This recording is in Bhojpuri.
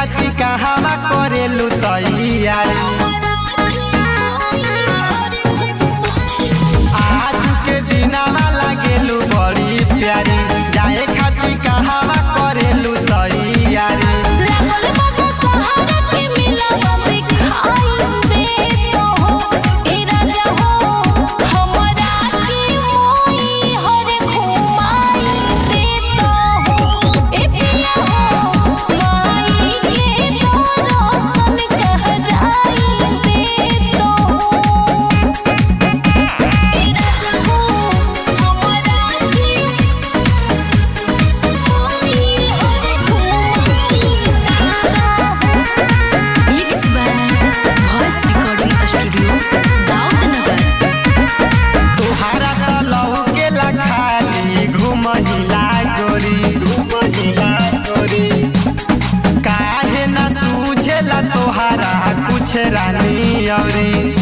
खाती कहवा करेलू तैयारी आज के दिनावा लागेलू बड़ी प्यारी जाए खाती कहवा करेलू तैयारी Mixed by Voice Recording Studio, Daudnagar तुहारा त लौकेला खाली घुमहिला गोरी घुमहिला गोरी काहे ना सूझेला तोहारा कुछ रानी औरी